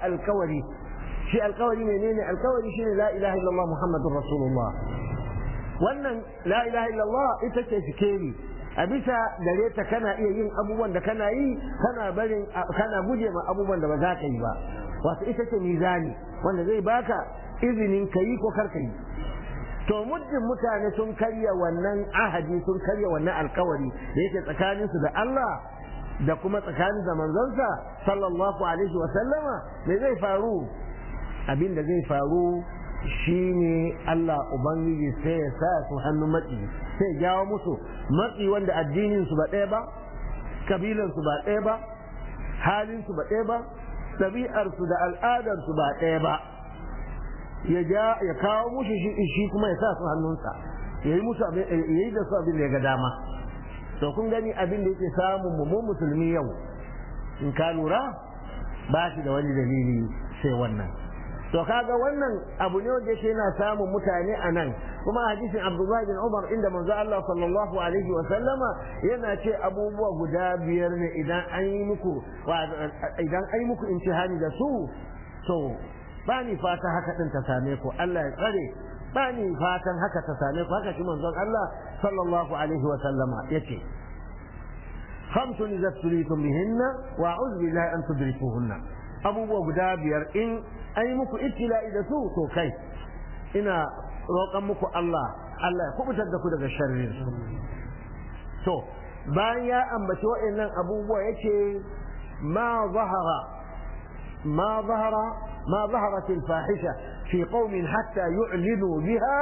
alkawari shi alkawari menene alkawari shine la ilaha illallah muhammadur rasulullah wannan la ilaha illallah ita ce sikeri a bisa gare ta kana iya yin abubuwan da kana yi kana barin kana guje ma abubuwan da ba za ka yi ba wato ita ce mizani wanda zai baka izinin ka yi ko kar ka yi to muddin mutane sun karya wannan ahadi sun karya wannan alkawari da yake tsakaninsu da Allah da kuma tsakanin da manzonsa sallallahu alaihi wa sallama me zai faru abin da zai faru shine Allah ubangiji sai ya sa su hannu matsi sai jawo musu matsi wanda addinin su ba ɗaya ba kabilan su ba ɗaya ba halin su ba ɗaya ba ɗabi'ar su da al'adar su ba ɗaya ba ya ja ya kawo musu shi shi kuma ya sa su hannunsa yayi musu yayi da su abin da ya ga dama to kun gani abin da yake samun mu mu musulmi yau in ka lura ba shi da wani dalili sai wannan to kaga wannan abu ne wanda yake yana samun mutane a nan kuma hadisin Abdullahi bin Umar inda manzo Allah sallallahu alaihi wa sallama yana ce abubuwa guda biyar ne idan an yi muku idan an yi muku imtihani da su to ba ni fata haka din ta same ku Allah ya tsare ba ni fatan haka ta same ku haka shi manzon Allah sallallahu alaihi wa sallama yace خمس إذا ابتليتم بهن وأعوذ بالله أن تدركوهن abubuwa guda biyar in ai muku ibtila'i da su to kai ina roƙon muku Allah Allah ya kubutar da ku daga sharrin su to bayan ya ambaci wa'annan abubuwa yace ma zahara ma zahara ma zaharat al-fahisha fi qaumin hatta yu'linu biha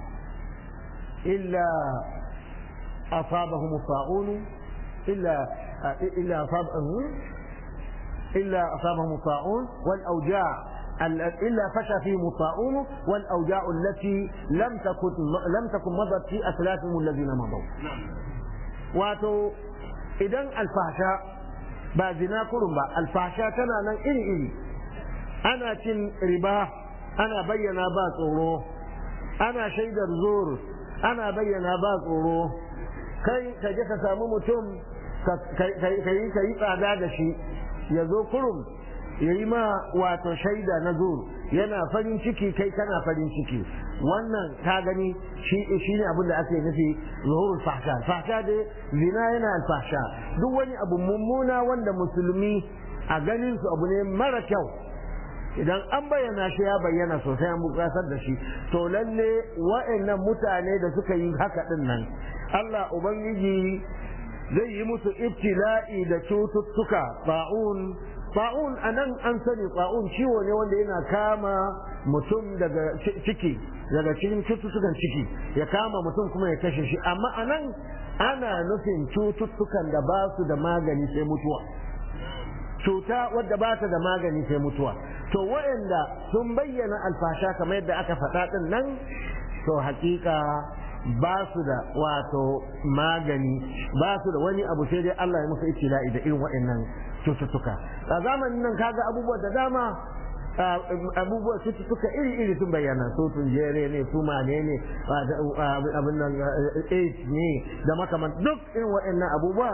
illa asabahum ta'un illa illa asabahum إلا أصابهم الطاعون والأوجاع إلا فشى فيهم الطاعون والأوجاع التي لم تكن لم تكن مضت في أسلافهم الذين مضوا. واتو إذا الفحشاء بازنا كرمبا الفحشاء تنا نن إلي إلي أنا تن ربا أنا بينا باس أورو أنا شيد الزور أنا بينا باس أورو كي كجك سامو متم كي كي كي كي tsada shi ya zo kurum ya yi ma wato shaida na zur yana farin ciki kai kana farin ciki wannan ka gani shi ne abin da ake nufi zuhurul fahsha fahsha dai zina yana alfahsha duk wani abu mummuna wanda musulmi a ganin su abu ne mara kyau idan an bayyana shi ya bayyana sosai an bukatar da shi to lalle wa'annan mutane da suka yi haka din nan Allah ubangiji zai yi musu ibtila'i da cututtuka ba'un ba'un a nan an sani ba'un ciwo ne wanda yana kama mutum daga ciki daga cikin cututtukan ciki ya kama mutum kuma ya kashe shi amma a nan ana nufin cututtukan da ba su da magani sai mutuwa cuta wadda ba ta da magani sai mutuwa to waɗanda sun bayyana alfasha kamar yadda aka faɗa ɗin nan to hakika ba su da wato magani ba su da wani abu sai dai Allah ya musu ibtila'i da irin waɗannan cututtuka a zamanin nan kaga abubuwa da dama abubuwa cututtuka iri-iri sun bayyana su tunjere ne su mane ne abin nan AIDS ne da makaman duk irin waɗannan abubuwa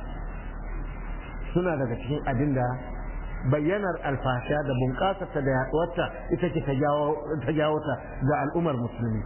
suna daga cikin abin da bayyanar alfasha da bunƙasarta da yaɗuwarta ita ce ta jawo ta ga al'ummar musulmi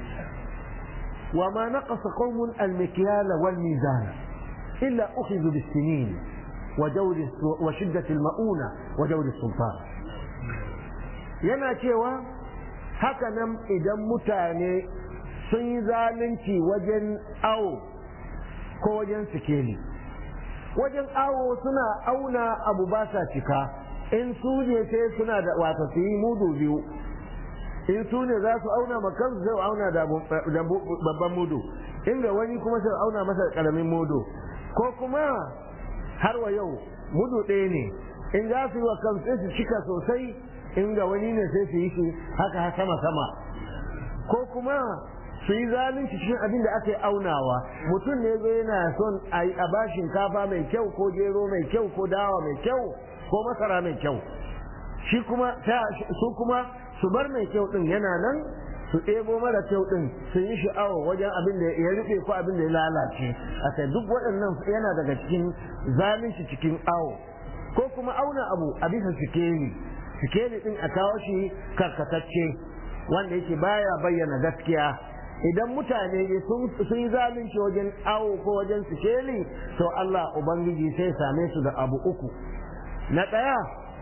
وما نقص قوم المكيال والميزان إلا أخذوا بالسنين وجور وشدة المؤونة وجور السلطان yana cewa haka nan idan mutane sun yi zalunci wajen awo ko wajen sikeli wajen awo suna auna abu ba sa cika in su ne sai suna da wata su yi mudu biyu in su ne za su auna ma kansu zai auna da babban mudu inda wani kuma sai auna masa karamin mudu ko kuma har wa yau mudu ɗaya ne in za su yi wa kansu sai su cika sosai inda wani ne sai su yi shi haka sama sama ko kuma su yi zalunci cikin abin da aka yi aunawa mutum ne zai yana son a ba shinkafa mai kyau ko gero mai kyau ko dawa mai kyau ko masara mai kyau shi kuma su kuma su bar mai kyau din yana nan su ɗebo mara kyau din su yi sha'awa wajen abin da ya rufe ko abin da ya lalace a sai duk waɗannan yana daga cikin zalunci cikin awo ko kuma auna abu a bisa sikeli sikeli din a kawo shi karkatacce wanda yake baya bayyana gaskiya idan mutane sun yi zalunci wajen awo ko wajen sikeli to Allah Ubangiji sai same su da abu uku na ɗaya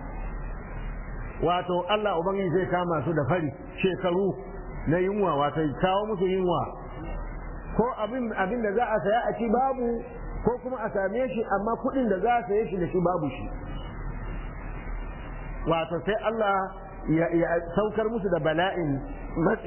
wato Allah Ubangiji zai kama su da fari shekaru na yunwa wato kawo musu yunwa ko abin da za a saya a ci babu ko kuma a same shi amma kuɗin da za a saye shi da shi babu shi wato sai Allah ya saukar musu da bala'in matsi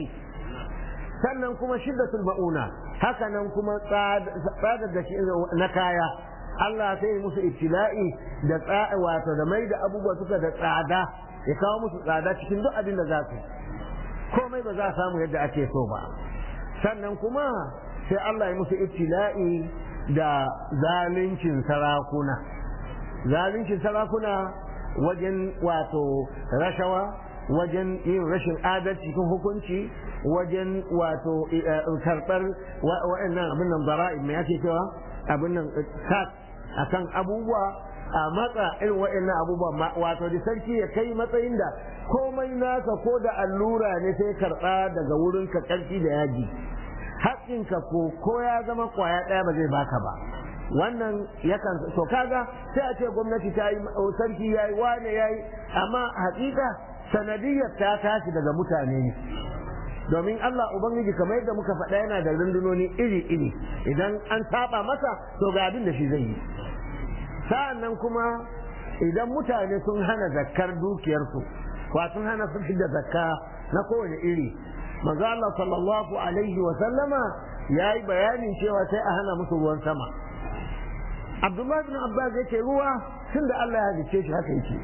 sannan kuma shiddatul ma'una haka nan kuma tsadar da na kaya Allah sai ya musu ibtila'i da wato da mai da abubuwa suka da tsada ya kawo musu tsada cikin duk abin da za su komai ba za a samu yadda ake so ba sannan kuma sai Allah ya musu ibtila'i da zaluncin sarakuna zaluncin sarakuna wajen wato rashawa wajen yin rashin adalci cikin hukunci wajen wato karɓar wa'annan abin nan bara'i mai ake cewa abin nan tax akan abubuwa a matsa irin wa'annan abubuwa wato da sarki ya kai matsayin da komai naka ko da allura ne sai karɓa daga wurin ka ƙarfi da yaji haƙƙinka ko ko ya zama kwaya ɗaya ba zai baka ba wannan yakan to kaga sai a ce gwamnati ta yi sarki ya yi wane ya yi amma haƙiƙa sanadiyar ta tashi daga mutane ne domin Allah Ubangiji kamar yadda muka faɗa yana da rundunoni iri-iri idan an saba masa to ga abin da shi zai yi sa'an nan kuma idan mutane sun hana zakkar dukiyarsu wa sun hana su da zakka na kowane iri manzo Allah sallallahu alaihi wa sallama yayi bayanin cewa sai a hana musu ruwan sama Abdullah bin Abbas yake ruwa tunda Allah ya halicce shi haka yake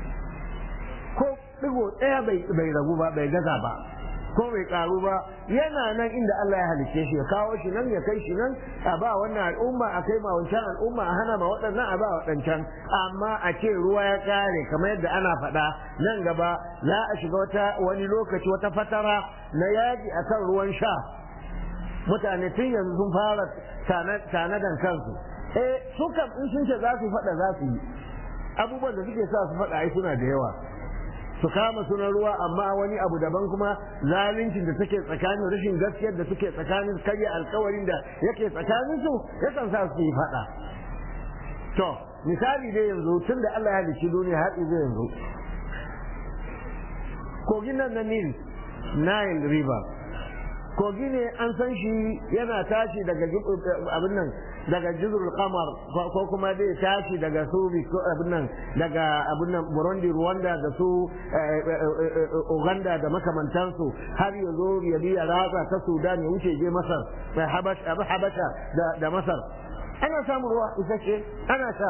ko digo ɗaya bai ragu ba bai gaza ba ko bai karu ba yana nan inda Allah ya halicce shi ya kawo shi nan ya kai shi nan a ba wannan al'umma a kai ma wancan al'umma a hana ma waɗannan a ba waɗancan amma a ce ruwa ya kare kamar yadda ana faɗa nan gaba za a shiga wata wani lokaci wata fatara na yaƙi akan ruwan sha mutane tun yanzu sun fara tanadan kansu eh su kam in sun ce za su faɗa za su yi abubuwan da suke sa su faɗa ai suna da yawa su kama sunan ruwa amma wani abu daban kuma zaluncin da suke tsakanin rashin gaskiyar da suke tsakanin karya alkawarin da yake tsakanin su yakan sa su yi faɗa to misali dai yanzu tun da Allah ya halicci duniya har zai yanzu kogin nan na Nil Nile River kogi ne an san shi yana tashi daga abin nan daga jizrul qamar ko kuma zai tashi daga su abin nan daga abin nan burundi rwanda da su uganda da makamantansu har ya zo ya biya ratsa ta sudan ya wuce je masar mai habasha da masar ana samun ruwa isasshe ana sha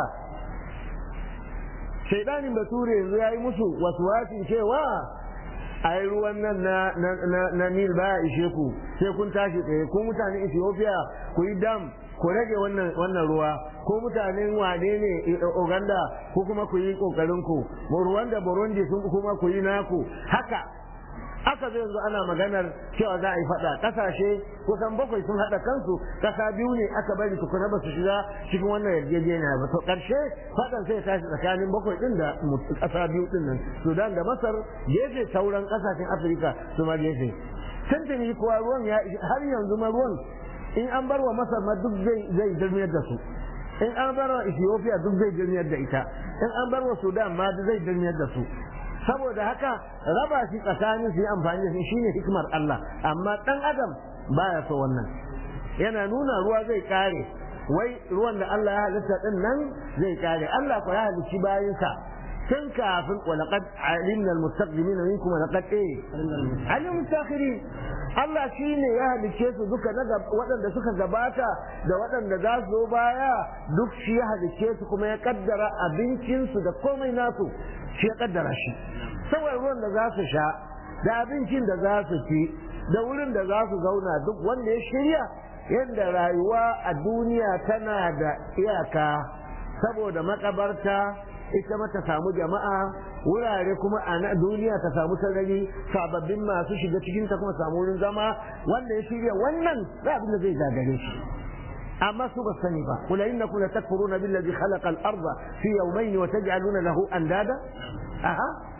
shaidanin bature yanzu ya yi musu wasu wasin cewa a yi ruwan nan na nil baya ishe ku sai kun tashi tsaye ko mutanen ethiopia ku yi dam ku rage wannan ruwa ko mutanen wane ne uganda ko kuma ku yi kokarin ku ruwan da burundi sun kuma ku yi naku haka aka zai yanzu ana maganar cewa za a yi fada kasashe kusan bakwai sun hada kansu kasa biyu ne aka bari tukuna ba su shiga cikin wannan yarjejeniya ba to karshe fadan sai tashi tsakanin bakwai din da kasa biyu din nan sudan da masar gefe sauran kasashen afirka su ma gefe tuntuni kuwa ruwan ya har yanzu ma ruwan in an bar wa masar ma duk zai jirmiyar da su in an bar wa ethiopia duk zai jirmiyar da ita in an bar wa sudan ma zai jirmiyar da su saboda haka raba shi tsakanin su yi amfani da shi shine hikimar Allah amma dan adam baya so wannan yana nuna ruwa zai kare wai ruwan da Allah ya halitta din nan zai kare Allah ko ya halicci bayansa tun kafin walaqad alimna almustaqdimin minkum walaqad eh alim mutakhirin Allah shine ya halicce su duka na waɗanda suka gabata da waɗanda za su zo baya duk shi ya halicce su kuma ya kaddara abincinsu da komai nasu shi ya kaddara shi saboda ruwan da za su sha da abincin da za su ci da wurin da za su zauna duk wanda ya shirya yadda rayuwa a duniya tana da iyaka saboda makabarta ita ma ta samu jama'a wurare kuma a duniya ta samu sarari sababbin masu shiga cikin ta kuma samu wurin zama wanda ya shirya wannan za abin da zai gagare shi amma su ba sani ba kula innakum la takfuruna billazi khalaqa al-ardha fi yawmayn wa taj'aluna lahu andada aha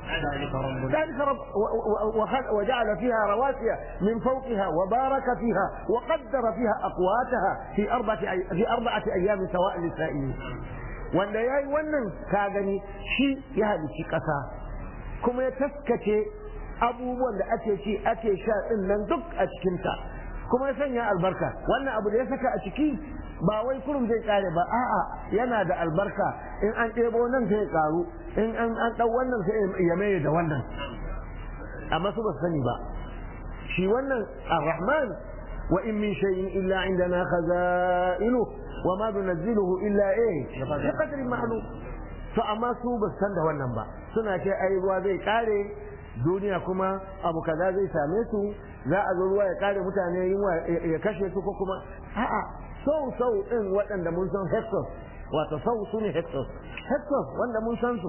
ذلك رب وجعل فيها رواسي من فوقها وبارك فيها وقدر فيها اقواتها في اربعه في اربعه ايام سواء للسائلين wanda ya yi wannan ka gani shi ya halicci ƙasa kuma ya taskace abubuwan da ake ci ake sha ɗin nan duk a cikinta kuma ya sanya albarka wannan abu da ya saka a ciki ba wai kurum zai kare ba a'a yana da albarka in an ɗebo nan sai ya karu in an an ɗau wannan sai ya maye da wannan amma su ba su sani ba shi wannan ar-rahman wa in min shay'in illa indana khaza'inu wa ma nunazziluhu illa eh bi qadrin ma'lum to amma su ba su san da wannan ba suna ce ai ruwa zai kare duniya kuma abu kaza zai same su za a zo ruwa ya kare mutane yunwa ya kashe su ko kuma a'a sau sau din waɗanda mun san hectors wato sau su ne hectors hectors wanda mun san su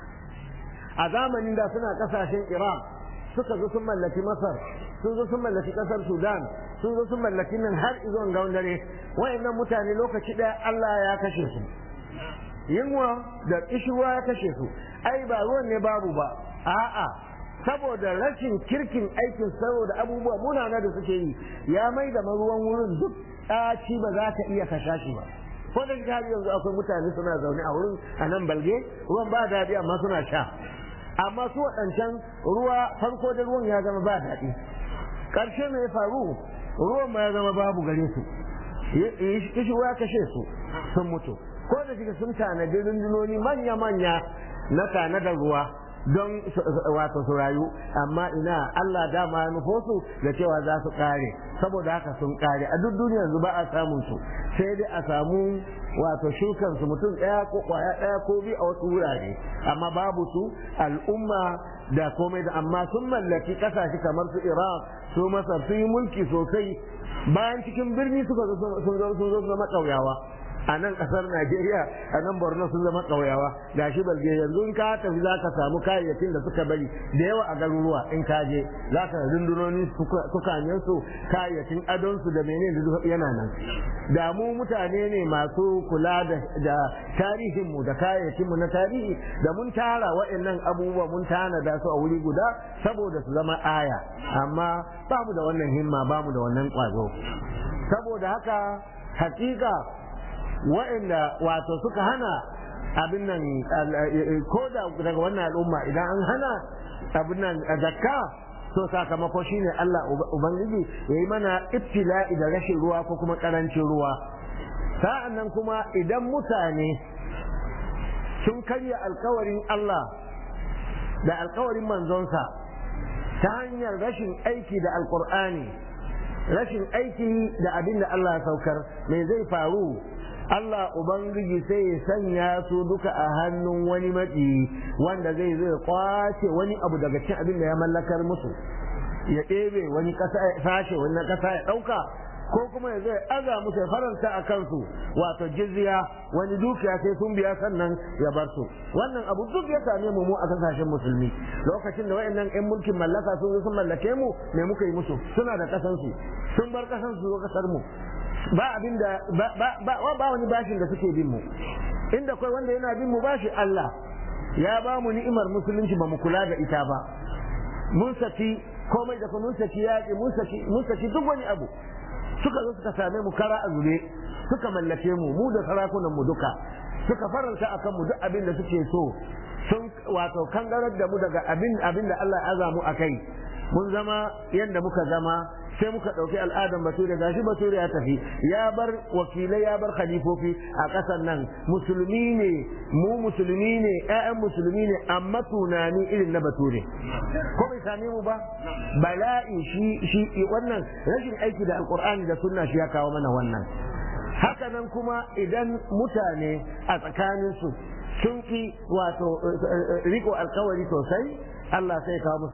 a zamanin da suna kasashen iran suka zo sun mallaki masar sun zo sun mallaki kasar sudan sun zo sun mallaki nan har izuwan gawan dare wayannan mutane lokaci ɗaya allah ya kashe su yunwa da kishirwa ya kashe su ai ba ruwan ne babu ba a'a saboda rashin kirkin aikin saboda abubuwa munana da suke yi ya mai da ruwan wurin duk ɗaci ba za ka iya kasha shi ba ko da har yanzu akwai mutane suna zaune a wurin a nan balge ruwan ba daɗi amma suna sha amma su waɗancan ruwa farko da ruwan ya zama ba daɗi ƙarshe me ya faru ruwan ma ya zama babu gare su kishi ya kashe su sun mutu ko da shiga sun tanadi rundunoni manya-manya na tanadar ruwa don wato su rayu amma ina Allah dama ya nufo su da cewa za su kare saboda haka sun kare a duk duniya yanzu ba a samun su sai dai a samu wato shukan su mutum ɗaya ko kwaya ɗaya ko biyu a wasu wurare amma babu su al'umma da komai da amma sun mallaki kasashe kamar su Iraq su Masar sun yi mulki sosai bayan cikin birni suka zo sun zo zama ƙauyawa a nan kasar Najeriya a nan Borno sun zama ƙauyawa ga shi balge yanzu in ka tafi za ka samu kayayyakin da suka bari da yawa a garuruwa in ka je za ka rundunoni tukanyen su kayayyakin adon su da menene da yana nan da mu mutane ne masu kula da tarihin mu da kayayyakin mu na tarihi da mun tara waɗannan abubuwa mun tana da su a wuri guda saboda su zama aya amma ba mu da wannan himma ba mu da wannan kwazo saboda haka hakika wa'anda wato suka hana abin nan ko da daga wannan al'umma idan an hana abin nan zakka to sakamako shine Allah ubangiji yayi mana ibtila'i da rashin ruwa ko kuma karancin ruwa sa'an nan kuma idan mutane sun karya alkawarin Allah da alkawarin manzonsa ta hanyar rashin aiki da alkur'ani rashin aiki da abin da Allah ya saukar me zai faru Allah Ubangiji sai ya sanya su duka a hannun wani matsi wanda zai zai kwace wani abu daga cikin abin da ya mallakar musu ya ɗebe wani ƙasa ya sashe wani ƙasa ya ɗauka ko kuma ya zai aza musu ya faranta a kansu wato jizya wani dukiya sai sun biya sannan ya bar su wannan abu duk ya same mu mu a kasashen musulmi lokacin da wayannan ƴan mulkin mallaka sun zo sun mallake mu me muka yi musu suna da kasansu sun bar kasansu zo kasar mu ba abin da ba wani bashin da suke bin mu inda kai wanda yana bin mu bashi Allah ya ba mu ni'imar musulunci ba mu kula da ita ba mun saki komai da mun saki yaƙi mun saki mun saki duk wani abu suka zo suka same mu kara a zube suka mallake mu mu da sarakunan mu duka suka faranta akan mu duk abin da suke so sun wato kangarar da mu daga abin abin da Allah ya aza mu akai mun zama yadda muka zama sai muka ɗauki al'adar bature gashi bature ya tafi ya bar wakilai ya bar khalifofi a ƙasar nan musulmi ne mu musulmi ne ƴaƴan musulmi ne amma tunani irin na bature ko bai same mu ba bala'i shi shi wannan rashin aiki da alqur'ani da sunna shi ya kawo mana wannan haka nan kuma idan mutane a tsakaninsu sun ki wato riko alkawari sosai Allah sai kawo musu